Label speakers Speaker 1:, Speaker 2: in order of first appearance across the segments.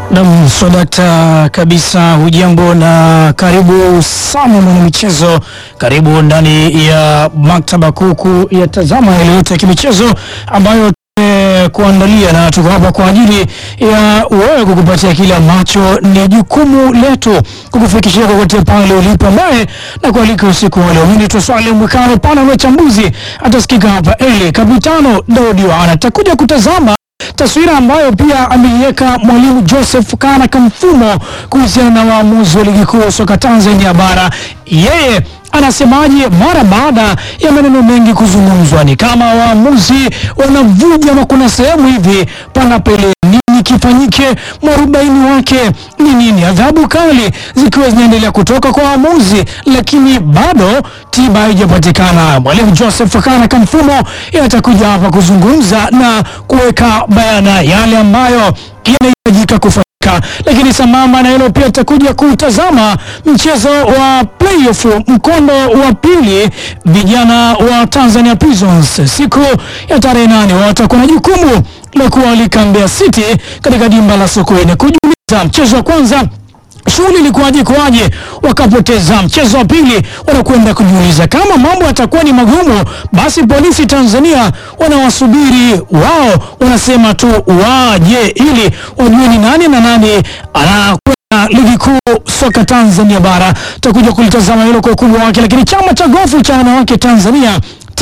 Speaker 1: Nam swadakta kabisa. Hujambo na karibu sana mwanamichezo, karibu ndani ya maktaba kuku ya tazama yale yote ya kimichezo ambayo tumekuandalia, na tuko hapa kwa ajili ya wewe kukupatia kile ambacho ni jukumu letu kukufikishia kokote pale ulipo, ambaye na kualika usiku wa leo. Mimi ni Swale Mwikano, pana na chambuzi atasikika hapa. Eli Kapitano Daudi Yohana atakuja kutazama taswira ambayo pia ameiweka mwalimu Joseph Kana Kamfumo kuhusiana na waamuzi wa ligi kuu soka Tanzania bara. Yeye anasemaje mara baada ya maneno mengi kuzungumzwa? Ni kama waamuzi wanavuja, ama kuna sehemu hivi panapele nini kifanyike? Mwarobaini wake ni nini? Adhabu kali zikiwa zinaendelea kutoka kwa waamuzi, lakini bado tiba haijapatikana. Mwalimu Joseph Kana Kamfumo atakuja hapa kuzungumza na kuweka bayana yale ambayo yanahitajika kufanyika lakini sambamba na hilo pia tutakuja kutazama mchezo wa playoff mkondo wa pili. Vijana wa Tanzania Prisons siku ya tarehe nane watakuwa na jukumu la kualika Mbeya City katika dimba la Sokoine kujiuliza mchezo wa kwanza shughuli ilikuwaje kwaje, wakapoteza. Mchezo wa pili wanakwenda kujiuliza kama mambo yatakuwa ni magumu, basi polisi Tanzania wanawasubiri wao, wanasema tu waje ili wajue ni nani na nani anakwenda ligi kuu soka Tanzania bara. Tutakuja kulitazama hilo kwa ukubwa wake, lakini chama cha gofu cha wanawake Tanzania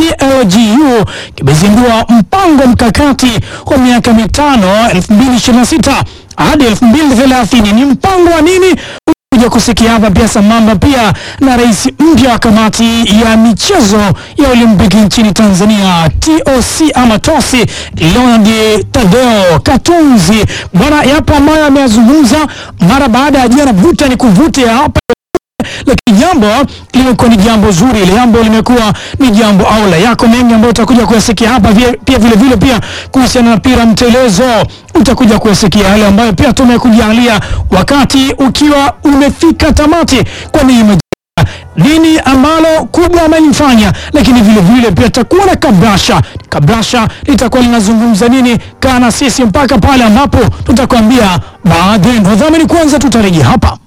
Speaker 1: TLGU kimezindua mpango mkakati wa miaka mitano 2026 hadi 2030. Ni mpango wa nini? Kuja kusikia hapa pia, sambamba pia na rais mpya wa kamati ya michezo ya Olimpiki nchini Tanzania TOC ama TOSI, Leonard Tadeo Katunzi. Bwana, yapo ambayo ameyazungumza mara baada ya jana vuta ni kuvute hapa lakini jambo limekuwa ni jambo zuri, ile jambo limekuwa ni jambo aula. Yako mengi ambayo utakuja kuyasikia hapa pia vile vile pia kuhusiana na mpira mtelezo utakuja kuyasikia yale ambayo pia tumekujalia wakati ukiwa umefika tamati, kwa neema nini ambalo kubwa amelifanya, lakini vile vile pia tutakuwa na kabrasha. Kabrasha litakuwa linazungumza nini? Kaa na sisi mpaka pale ambapo tutakwambia baadhi. Wadhamini kwanza, tutarejea hapa.